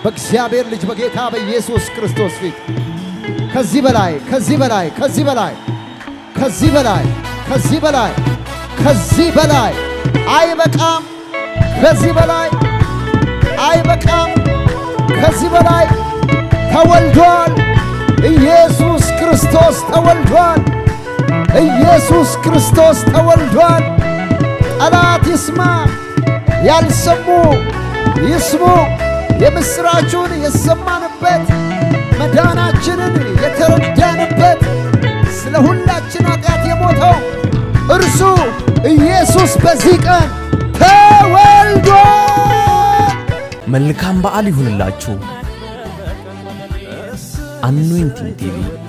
በእግዚአብሔር ልጅ በጌታ በኢየሱስ ክርስቶስ ፊት ከዚህ በላይ ከዚህ በላይ ከዚህ በላይ ከዚህ በላይ ከዚህ በላይ ከዚህ በላይ አይበቃም። ከዚህ በላይ አይበቃም። ከዚህ በላይ ተወልዷል። ኢየሱስ ክርስቶስ ተወልዷል። ኢየሱስ ክርስቶስ ተወልዷል። ጠላት ይስማ፣ ያልሰሙ ይስሙ። የምሥራቹን የሰማንበት መዳናችንን የተረዳንበት ስለ ሁላችን ኃጢአት የሞተው እርሱ ኢየሱስ በዚህ ቀን ተወልዷል። መልካም በዓል ይሁንላችሁ። አኖይንቲንግ ቲቪ